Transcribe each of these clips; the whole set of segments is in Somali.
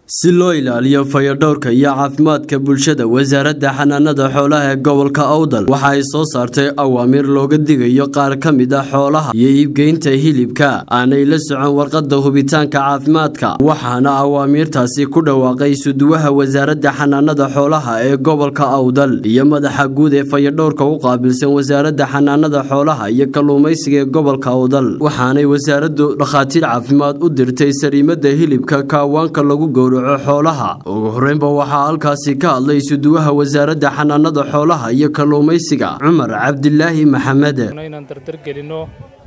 si loo ilaaliyo fayadhowrka iyo caafimaadka bulshada wasaaradda xanaanada xoolaha ee gobolka awdal waxa ay soo saartay awaamiir looga digayo qaar ka mid a xoolaha iyo iibgeynta hilibka aanay la socon warqadda hubitaanka caafimaadka waxaana awaamiirtaasi ku dhawaaqay suduwaha wasaaradda xanaanada xoolaha ee gobolka awdal iyo madaxa guud ee fayadhowrka u qaabilsan wasaaradda xanaanada xoolaha iyo kalluumaysiga ee gobolka awdal waxaanay wasaaraddu dhakhaatiir caafimaad u dirtay sariimada hilibka kaawaanka lagu gowraco xoolaha ugu horeynba waxaa halkaasi ka hadlay suduwaha wasaaradda xanaanada xoolaha iyo kalluumaysiga cumar cabdilaahi maxamed inaan dardargelinno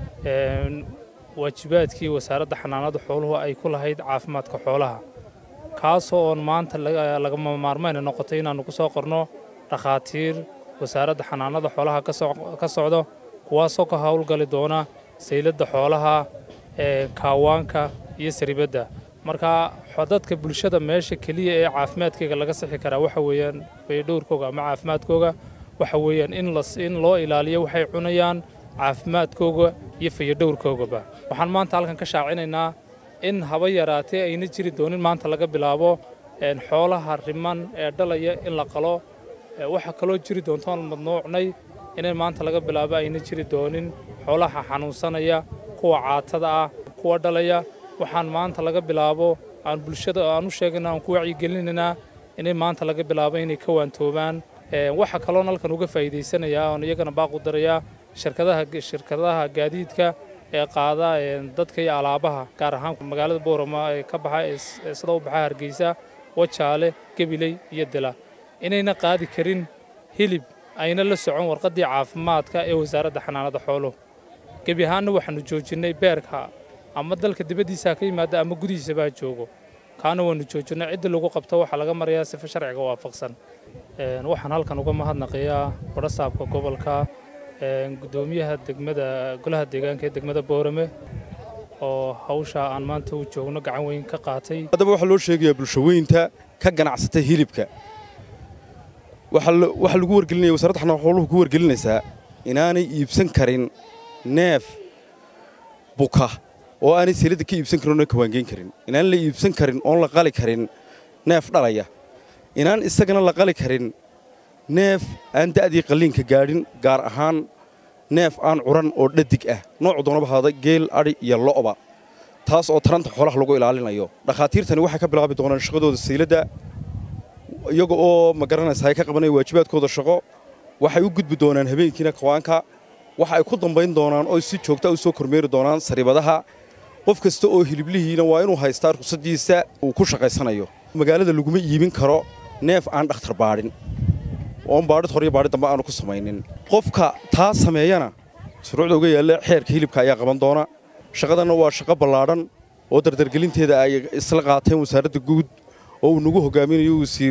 waajibaadkii wasaaradda xanaanada xooluhu ay ku lahayd caafimaadka xoolaha kaasoo oon maanta lagama maarmayna noqotay inaannu ku soo qorno dhakhaatiir wasaaradda xanaanada xoolaha ka socdo kuwaasoo ka howlgali doona sayladda xoolaha kaawaanka iyo saribadda marka dadka bulshada meesha keliya ee caafimaadkayga laga sixi karaa waxa weeyaan fayadhowrkooga ama caafimaadkooga waxa weeyaan in loo ilaaliyo waxay cunayaan caafimaadkooga iyo fayadhowrkoogaba waxaan maanta halkan ka shaacinaynaa in haba yaraatee ayna jiri doonin maanta laga bilaabo xoolaha riman ee dhalaya in la qalo waxa kaloo jiri doontoon madnuucnay inay maanta laga bilaabo ayna jiri doonin xoolaha xanuunsanaya kuwa caatada ah kuwa dhalaya waxaan maanta laga bilaabo aan bulshada aan u sheegayna aan ku wacyigelinaynaa inay maanta laga bilaabo inay ka waantoobaan waxa kaloon halkan uga faa'iidaysanayaa oon iyagana baaqu darayaa shirkadaha shirkadaha gaadiidka ee qaada dadka iyo alaabaha gaar ahaan magaalada boorama ee ka baxa sida u baxa hargeysa wajaale gabiley iyo dila inayna qaadi karin hilib ayna la socon warqaddii caafimaadka ee wasaaradda xanaanada xooluhu gebi ahaanna waxaannu joojinnay beerka ama dalka dibaddiisaa ka yimaada ama gudihiisabaa joogo kaana waannu joojinay cidda lagu qabto waxaa laga marayaa sifa sharciga waafaqsan waxaan halkan uga mahadnaqayaa badhasaabka gobolka gudoomiyaha degmada golaha deegaanka ee degmada boorame oo hawsha aan maanta u joogno gacan weyn ka qaatay haddaba waxaa loo sheegayaa bulshaweynta ka ganacsata hilibka waxaa lagu wargelinaya wasaaradda xanaan xooluhu ku wargelinaysaa inaanay iibsan karin neef buka oo aanay seelada ka iibsan karin oona kawaangeyn karin inaan la iibsan karin oon la qali karin neef dhalaya inaan isagana la qali karin neef aan da'dii qalliinka gaadhin gaar ahaan neef aan curan oo dhadig ah noocu doonaba haada geel adhi iyo lo'ba taas oo taranta xoolaha lagu ilaalinayo dhakhaatiirtani waxay ka bilaabi doonaan shaqadooda sayladda iyaga oo ma garanaysa ay ka qabanaya waajibaadkooda shaqo waxay u gudbi doonaan habeenkiina kawaanka waxa ay ku dambayn doonaan oo si joogta u soo kormeeri doonaan sariibadaha qof kasta oo hiliblihiina waa inuu haystaa ruqsadiisa uu ku shaqaysanayo magaalada laguma iibin karo neef aan dhakhtar baadhin oon baadhid hor iyo baadhid dambe aanu ku samaynin qofka taa sameeyana shuruucda uga yaalla xeerka hilibka ayaa qaban doona shaqadanna waa shaqo ballaadhan oo dardargelinteeda ay isla qaateen wasaaradda guud oo uu nagu hogaaminayo